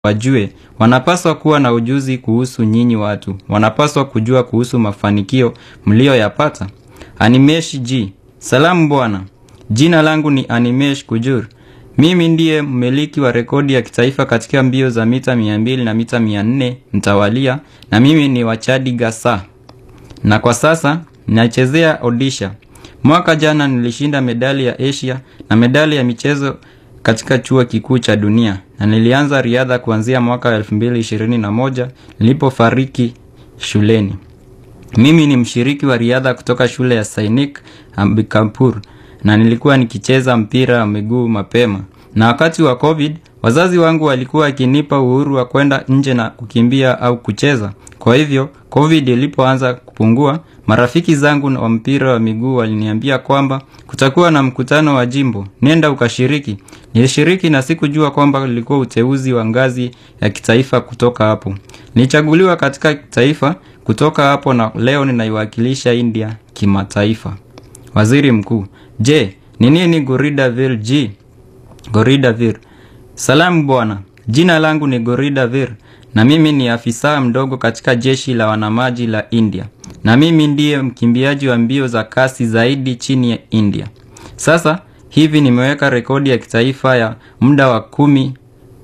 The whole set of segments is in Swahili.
wajue, wanapaswa kuwa na ujuzi kuhusu nyinyi watu, wanapaswa kujua kuhusu mafanikio mlioyapata. Animesh G. Salamu bwana. Jina langu ni Animesh Kujur. Mimi ndiye mmiliki wa rekodi ya kitaifa katika mbio za mita 200 na mita 400 mtawalia na mimi ni wachadi Gasa. Na kwa sasa nachezea Odisha. Mwaka jana nilishinda medali ya Asia na medali ya michezo katika chuo kikuu cha dunia na nilianza riadha kuanzia mwaka 2021 nilipofariki shuleni. Mimi ni mshiriki wa riadha kutoka shule ya Sainik Ambikampur na nilikuwa nikicheza mpira wa miguu mapema. Na wakati wa COVID, wazazi wangu walikuwa wakinipa uhuru wa kwenda nje na kukimbia au kucheza. Kwa hivyo, COVID ilipoanza kupungua, marafiki zangu wa mpira wa miguu waliniambia kwamba kutakuwa na mkutano wa jimbo, nenda ukashiriki. Nilishiriki na sikujua kwamba ulikuwa uteuzi wa ngazi ya kitaifa kutoka hapo. Nilichaguliwa katika taifa kutoka hapo na leo ninaiwakilisha India kimataifa. Waziri Mkuu, je, ni nini Goridavir G? Goridavir. Salamu bwana. Jina langu ni Goridavir na mimi ni afisa mdogo katika jeshi la wanamaji la India. Na mimi ndiye mkimbiaji wa mbio za kasi zaidi chini ya India. Sasa hivi nimeweka rekodi ya kitaifa ya muda wa kumi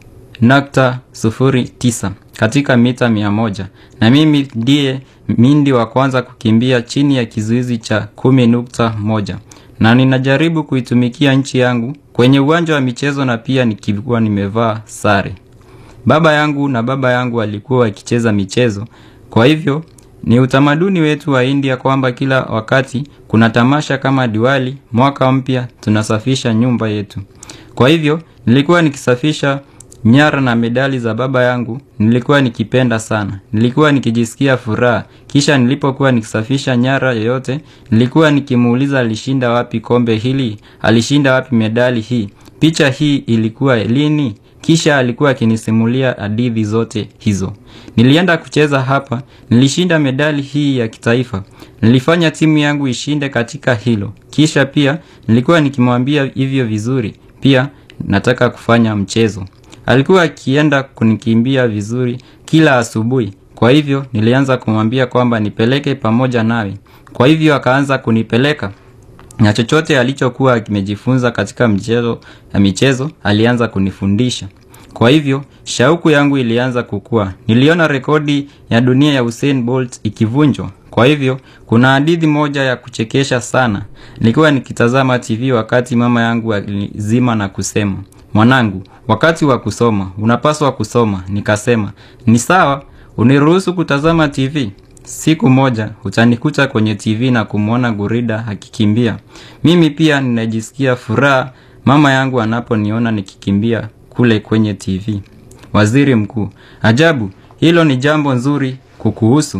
nukta sufuri tisa katika mita mia moja na mimi ndiye mindi wa kwanza kukimbia chini ya kizuizi cha kumi nukta moja na ninajaribu kuitumikia nchi yangu kwenye uwanja wa michezo na pia nikikuwa nimevaa sare. Baba yangu na baba yangu walikuwa wakicheza michezo, kwa hivyo ni utamaduni wetu wa India kwamba kila wakati kuna tamasha kama Diwali, mwaka mpya, tunasafisha nyumba yetu. Kwa hivyo nilikuwa nikisafisha nyara na medali za baba yangu, nilikuwa nikipenda sana. Nilikuwa nikijisikia furaha. Kisha nilipokuwa nikisafisha nyara yoyote, nilikuwa nikimuuliza alishinda wapi kombe hili, alishinda wapi medali hii, picha hii ilikuwa lini? Kisha alikuwa akinisimulia hadithi zote hizo. Nilienda kucheza hapa, nilishinda medali hii ya kitaifa. Nilifanya timu yangu ishinde katika hilo. Kisha pia nilikuwa nikimwambia hivyo vizuri. Pia nataka kufanya mchezo. Alikuwa akienda kunikimbia vizuri kila asubuhi. Kwa hivyo nilianza kumwambia kwamba nipeleke pamoja nawe. Kwa hivyo akaanza kunipeleka na chochote alichokuwa akimejifunza katika mchezo ya michezo alianza kunifundisha. Kwa hivyo shauku yangu ilianza kukua. Niliona rekodi ya dunia ya Usain Bolt ikivunjwa. Kwa hivyo kuna hadithi moja ya kuchekesha sana. Nilikuwa nikitazama TV wakati mama yangu alizima na kusema, mwanangu, wakati wa kusoma unapaswa kusoma. Nikasema ni sawa, uniruhusu kutazama TV. Siku moja utanikuta kwenye TV na kumwona Gurida akikimbia. Mimi pia ninajisikia furaha mama yangu anaponiona nikikimbia kule kwenye TV. Waziri Mkuu, ajabu, hilo ni jambo nzuri kukuhusu.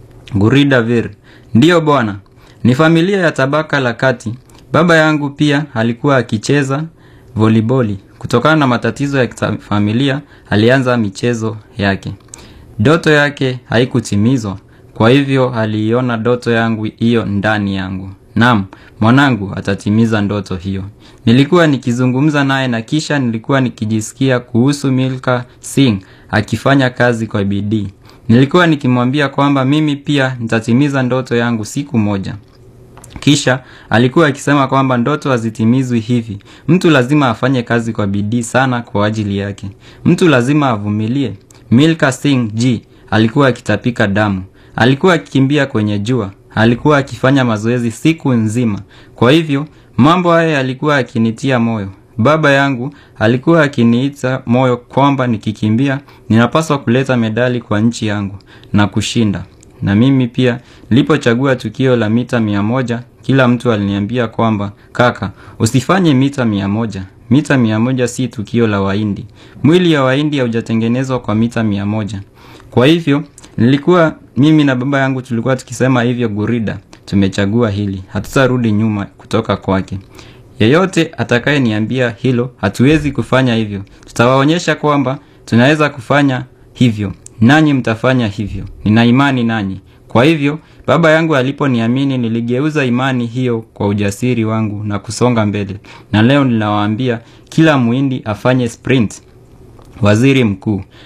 Gurida Vir, ndiyo bwana, ni familia ya tabaka la kati. Baba yangu pia alikuwa akicheza voliboli. Kutokana na matatizo ya familia, alianza michezo yake. Doto yake haikutimizwa. Kwa hivyo aliiona ndoto yangu hiyo ndani yangu. Naam, mwanangu atatimiza ndoto hiyo. Nilikuwa nikizungumza naye na kisha nilikuwa nikijisikia kuhusu Milka Singh akifanya kazi kwa bidii. Nilikuwa nikimwambia kwamba mimi pia nitatimiza ndoto yangu siku moja. Kisha alikuwa akisema kwamba ndoto hazitimizwi hivi. Mtu lazima afanye kazi kwa bidii sana kwa ajili yake. Mtu lazima avumilie. Milka Singh G alikuwa akitapika damu. Alikuwa akikimbia kwenye jua. Alikuwa akifanya mazoezi siku nzima. Kwa hivyo, mambo haya yalikuwa akinitia moyo. Baba yangu alikuwa akiniita moyo kwamba nikikimbia, ninapaswa kuleta medali kwa nchi yangu na kushinda. Na mimi pia, nilipochagua tukio la mita mia moja, kila mtu aliniambia kwamba, kaka, usifanye mita mia moja. Mita mia moja si tukio la Wahindi. Mwili ya Wahindi haujatengenezwa kwa mita mia moja. Kwa hivyo, nilikuwa mimi na baba yangu tulikuwa tukisema hivyo Gurida, tumechagua hili, hatutarudi nyuma kutoka kwake. Yeyote atakaye niambia hilo, hatuwezi kufanya hivyo. Tutawaonyesha kwamba tunaweza kufanya hivyo, nanyi mtafanya hivyo. Nina imani nanyi. Kwa hivyo, baba yangu aliponiamini, niligeuza imani hiyo kwa ujasiri wangu na kusonga mbele. Na leo ninawaambia kila muhindi afanye sprint. Waziri Mkuu